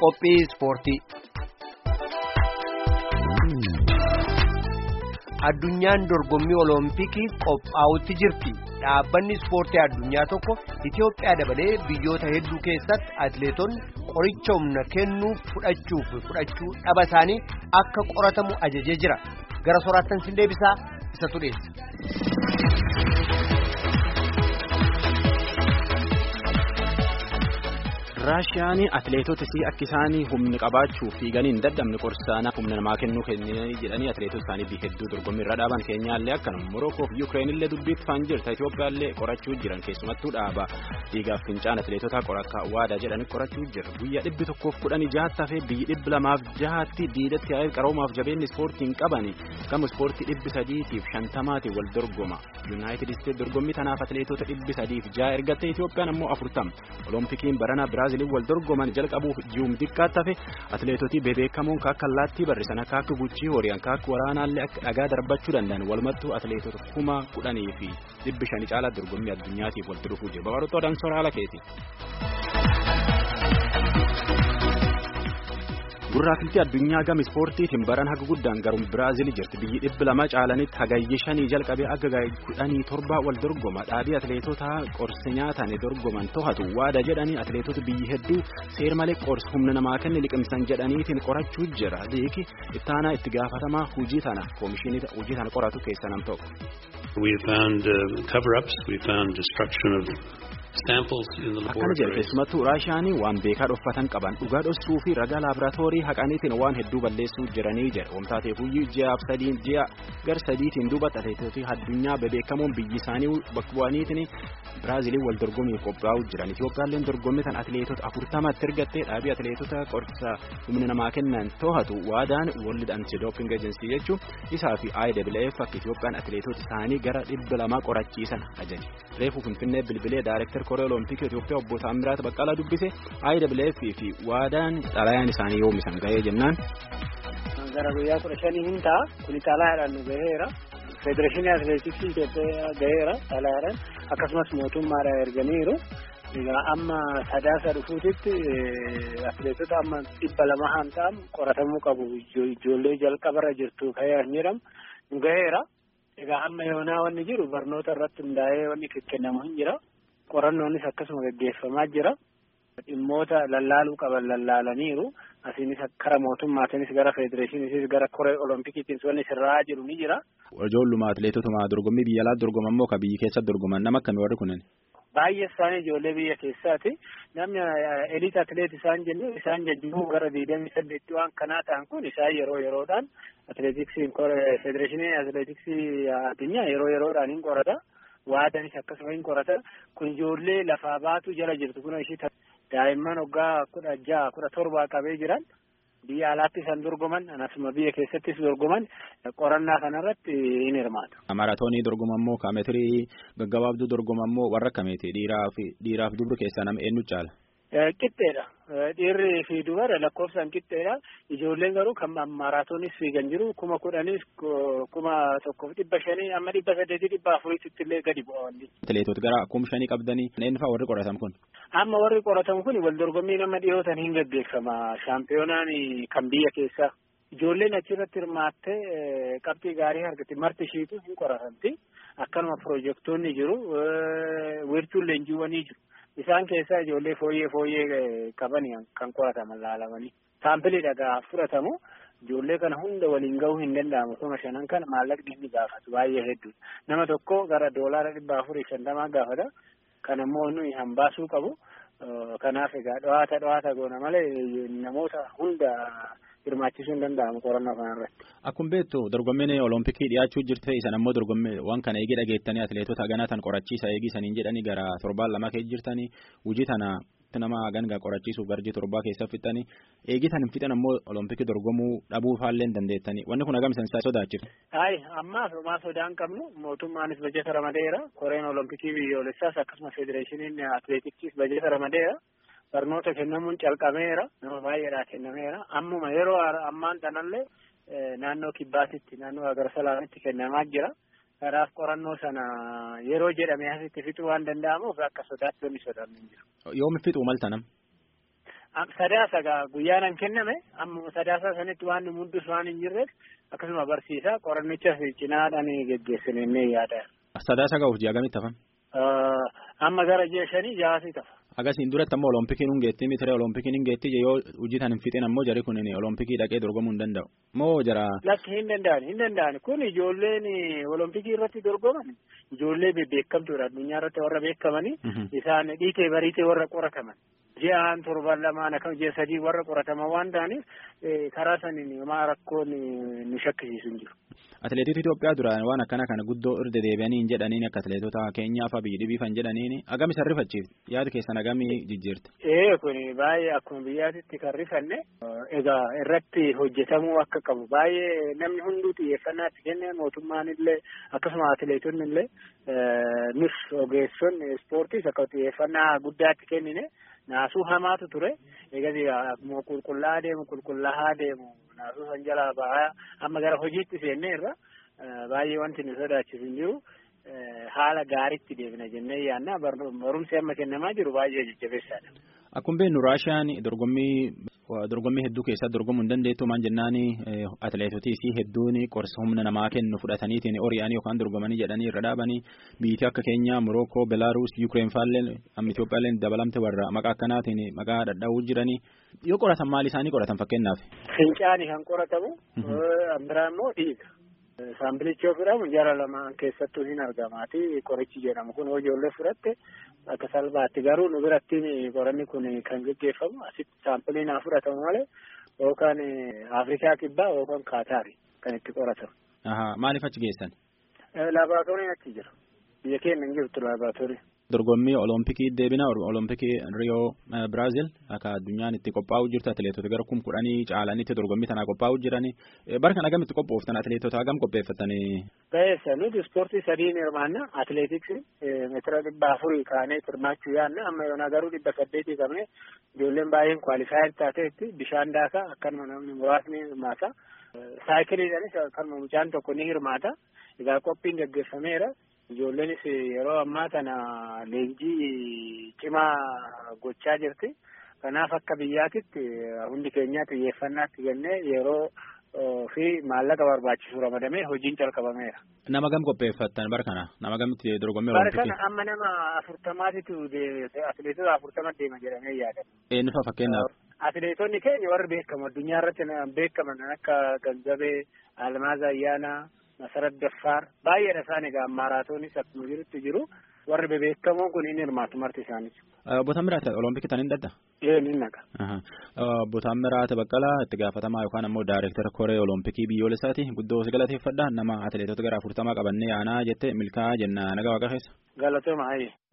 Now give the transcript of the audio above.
qophii ispoortii. Addunyaan dorgommii olompikii qophaa'utti jirti. Dhaabbanni ispoortii addunyaa tokko Itoophiyaa dabalee biyyoota hedduu keessatti atileetonni qoricha humna kennuu fudhachuu fi fudhachuu dhaba isaanii akka qoratamu ajajee jira. Gara soraattan sin deebisaa isa tudheessa. raashiyaan atileetota isii akka isaanii humni qabaachuu fiiganii hin dadhabne qorsaanaaf humna namaa kennuu kennanii jedhanii atileetota isaanii biyya hedduu dorgommii irra dhaaban keenyaallee akkanuma morokoo fi yuukireen illee dubbiitti faan jirta Itoophiyaallee qorachuu jiran keessumattuu dhaaba dhiigaaf fincaan atileetota qorakka waadaa jedhanii qorachuu jira guyyaa dhibbi tokkoof kudhanii jahatta hafee biyyi dhibbi lamaaf jahatti diidatti yaa'ee qaroomaaf jabeenni ispoortii hin qabani gama ispoortii dhibbi sadiitiif shantamaatiin wal dorgoma yuunaayitid isteet dorgommii tanaaf atileetota dhibbi sadiif jaha ergatte Itoophiyaan ammoo afurtama oloompikiin barana biraaziliin wal dorgoman jalqabuuf ji'um xiqqaatti hafe atileetotii bebeekamoon akka allaattii barrisan akka akka guchii horii akka akka waraanaallee akka dhagaa darbachuu danda'an walumattuu atileetota kuma kudhanii fi dhibbi shanii caalaa dorgommii addunyaatiif walitti dhufuu jira babaroota odaan soora haala keeti. gurraafiltii addunyaa gama ispoortiitiin baran haga guddaan garuun biraazil jirti biyyi dhibbi lama caalanitti hagayyi shanii jalqabee akka kudhanii torba wal dorgoma dhaabii atileetota qorsi nyaatan dorgoman to'atu waada jedhanii atileetota biyyi hedduu seer malee qorsi humna namaa kenne liqimsan jedhaniitiin qorachuu jira liiki ittaanaa itti gaafatamaa hujii tana koomishinii hujii tana qoratu keessa nam tokko. We found uh, cover-ups, we found destruction of akkana jedhe keessumattuu raashiyaanii waan beekaa dhoffatan qaban dhugaa dhossuu fi ragaa laaboraatoorii haqaniitiin waan hedduu balleessuu jiranii jedhe wamtaatee fuyyuu ji'aaf sadiin ji'a gar sadiitiin duubatti atileetota addunyaa bebeekamoon biyyi isaanii bakka bu'aniitiin biraaziliin wal dorgommiif qophaa'uu jiran itoophiyaalleen dorgommii tan atileetota afurtamatti ergattee dhaabii atileetota qorsa humna namaa kennan to'atu waadaan world anti-doping agency jechuun isaa fi IWF akka itoophiyaan atileetota isaanii gara dhibba lamaa qorachiisan ajaje reefuu finfinnee bilbilee daayirektar koree olompikii Itoophiyaa obbo Taamiraat Baqqalaa dubbise IWF fi waadaan xalayaan isaanii yoomisan ga'ee jennaan. Gara guyyaa kudha shanii hin ta'a kuni xalayaadhaan nu gaheera. Federeeshinii Atileetiksii Itoophiyaa gaheera xalayaadhaan akkasumas mootummaadhaan erganiiru. Egaa amma sadaasa dhufuutitti atileetota amma dhibba lama han ta'an qoratamuu qabu ijoollee jalqabarra jirtu ka'ee jedhamu nu gaheera. Egaa amma yoonaa wanni jiru barnoota irratti hundaa'ee wanni kennamu hin jira. qorannoonis akkasuma gaggeeffamaa jira. Dhimmoota lallaaluu qaban lallaalaniiru. Asiinis kara mootummaatiinis gara federeeshiniinis gara koree oloompikiitiinis wanni sirraa jiru ni jira. Ijoolluma atileetotuma dorgommii biyya alaatti dorgoman moo ka biyya keessatti dorgoman nama akkamii warri kunneen? Baay'ee isaanii ijoollee biyya keessaati. Namni eliit atileet isaan jennu isaan jajjaboo gara digdamii saddeetti waan kanaa ta'an kun isaan yeroo yeroodhaan atileetiksiin federeeshinii atileetiksii addunyaa yeroo yeroodhaan hin qorata. waadanis akkasuma hin qorata kun ijoollee lafaa baatu jala jirtu kun ishii daa'imman waggaa kudha jaha kudha torbaa qabee jiran biyya alaatti isaan dorgoman anasuma biyya keessattis dorgoman qorannaa kanarratti hin hirmaatu. Maraatoonii dorgoman moo kaameetirii gaggabaabduu dorgoman moo warra akkamiiti dhiiraaf dhiiraaf dubri keessaa nama eenyu caala? Qixxeedha. Dhiirri fi dubara lakkoofsaan qixxeedha. Ijoolleen garuu kan maraatoonis fiigan jiru kuma kudhanis kuma tokkoof dhibba shanii amma dhibba saddeetii dhibba afuriitti illee gadi bu'a wanni. Atileetota gara kum shanii qabdanii eenyu fa'aa warri qoratamu kun? Amma warri qoratamu kun wal dorgommii nama dhiyootan hin gaggeeffama. Shaampiyoonaan kan biyya keessaa. Ijoolleen achirratti hirmaattee qabxii gaarii argatti marti ishiitu hin qoratamti. Akkanuma piroojektonni jiru. Wiirtuun leenjiiwwanii jiru. Isaan keessaa ijoollee fooyyee fooyyee qaban kan qorataman laalamanii. Saampilii dhagaa fudhatamu. Ijoollee kana hunda waliin gahuu hin danda'amu. Kuma shanan kana maallaqni inni gaafatu baay'ee hedduudha. Nama tokko gara doolaara dhibba afurii shantamaa gaafata. Kan ammoo nuyi hambaasuu qabu. Kanaaf egaa dhawaata dhawaata goona malee namoota hunda hirmaachisuu hin danda'amu qorannoo kanarratti. Akkuma beektu dorgommiin olompikii dhiyaachuu jirte isan ammoo dorgommii waan kana eegee dhageettanii atileetota ganaa tan qorachiisa eegisaniin jedhanii gara torbaan lama keessa jirtanii hojii tana nama gangaa qorachiisuuf garjii torbaa keessa fixanii eegitan hin fixan ammoo olompikii dorgomuu dhabuu faallee hin dandeettanii wanni kun hagam isan sodaachifte. Hayi ammaaf homaa sodaa hin qabnu mootummaanis bajeta ramadeera koreen olompikii biyyoolessaas akkasumas federeeshiniin atileetiksiis bajeta ramadeera. barnoota kennamuun calqameera nama baay'eedhaa kennameera ammuma yeroo ammaan tanallee naannoo kibbaatitti naannoo agarsalaamitti kennamaa jira kanaaf qorannoo sana yeroo jedhame asitti fixuu waan danda'amuuf akka sodaatti wanni sodaannu hin jiru. Yoomi fixuu maltanam? Sadaasa guyyaan kenname amma sadaasa sanitti waan nu mudus waan hin jirreef akkasuma barsiisa qorannicha cinaadhaan geggeessinee yaada. Sadaasa ga'uuf ji'a gamitti hafan? Amma gara ji'a shanii jaasii tafa. Agasiin duratti ammoo oloompikiin hin geetti mitire oloompikiin hin geetti yoo hojii tan hin fixin ammoo jari kun olompikii dhaqee dorgomuu hin danda'u. Moo jara. Lakki hin danda'an hin danda'an kun ijoolleen olompikii irratti dorgoman ijoollee beekamtuudha addunyaa irratti warra beekamanii isaan dhiitee bariitee warra qorataman. ji'aan torban lamaan akkam ji'a sadii warra qorataman waan ta'aniif karaa saniin homaa rakkoon nu shakkisiisu hin jiru. Atileetota Itoophiyaa duraan waan akkana kana guddoo irra deebi'anii hin jedhaniin akka atileetota keenyaa fa'aa biyyi dhibiifan jedhaniin agami san rifachiifti yaada keessan agami jijjiirti. Ee kun baay'ee akkuma biyyaatitti kan rifanne egaa irratti hojjetamuu akka qabu baay'ee namni hunduu xiyyeeffannaa itti kenne mootummaan illee akkasuma atileetonni illee nus ogeessonni ispoortiis akka xiyyeeffannaa guddaa itti kennine. naasuu hamaatu ture eegas akkuma qulqullaa'aa deemu qulqullaa'aa deemu naasuu san jalaa ba'aa amma gara hojiitti seennee irra baay'ee wanti nu sodaachisu hin jiru haala gaariitti deemna jennee yaanna barumsi amma kennamaa jiru baay'ee jajjabeessaadha. Akkuma beeknu Raashiyaan dorgommii dorgommii hedduu keessatti dorgomuu hin dandeettu maan jennaan atileetotii fi hedduun qorsa humna namaa kennu fudhataniitiin ori'anii yookaan dorgomanii jedhanii irra dhaabanii biyyi akka Keenyaa, Morookoo, Belaaruus, Yuukireen faallee amma Itoophiyaallee dabalamte warra maqaa akkanaatiin maqaa dhadhaa'uu jiranii yoo qoratan maal isaanii qoratan fakkeenyaaf. Fincaanii kan qoratamu biraa immoo dhiiga. Saambilichi yoo fudhamu jara lamaan keessattuu hin argamaati qorichi jedhamu kun ijoollee fudhatte akka salphaatti garuu nu biratti qoranni kun kan gaggeeffamu asitti saampiliin haa fudhatamu malee yookaan Afrikaa kibbaa yookaan Kaataari kan itti qoratamu. Maaliif achi geessan? Laaboraatooriin achi jira. Biyya keenya hin jirtu laaboraatooriin. Dorgommii olompikii deebina olompikii Riyoo Biraazil akka addunyaan itti qophaa'u jirtu atileetota gara kum kudhanii caalanitti dorgommii tanaa qophaa'u jirani bara kana agamitti qophooftan atileetota hagam qopheeffatanii. Baay'eessa nuti ispoortii sadiin hirmaanna atileetiksii meetira dhibba afurii kaanee hirmaachuu yaanna amma yoona garuu dhibba saddeetii qabne ijoolleen baay'een kwaalifaayer taateetti bishaan daakaa akkanuma namni muraasni hirmaata. Saayikiliidhaanis akkanuma mucaan tokko ni hirmaata. Egaa qophiin gaggeeffameera. Ijoolleenis yeroo ammaa kana leenjii cimaa gochaa jirti. Kanaaf akka biyyaatitti hundi keenya xiyyeeffannaatti kennee yeroo fi maallaqa barbaachisu ramadamee hojiin calqabameera. Nama gam qopheeffattan bara kana nama gamitti dorgommii Bara kana amma nama afurtamaatitu atileetota afurtama deema jedhamee yaadama. Eenyu fa'a fakkeenyaaf? Atileetonni keenya warri beekamu addunyaa irratti beekaman akka Ganzabee, Almaaz Ayyaanaa. Masarat Daffaar baay'eedha isaan egaa maaraatoonis akkuma jirutti jiru warri bebeekamoon kun inni hirmaatu marti isaaniis. Botaan biraata olompikii tan hin dadda? Ee ni naqa. Botaan biraata baqqalaa itti gaafatamaa yookaan ammoo daayireektara koree olompikii biyyoolessaati guddoo si galateeffadha nama atileetota gara afurtamaa qabannee aanaa jette milkaa'aa jenna naga waaqa keessa. Galatooma hayyee.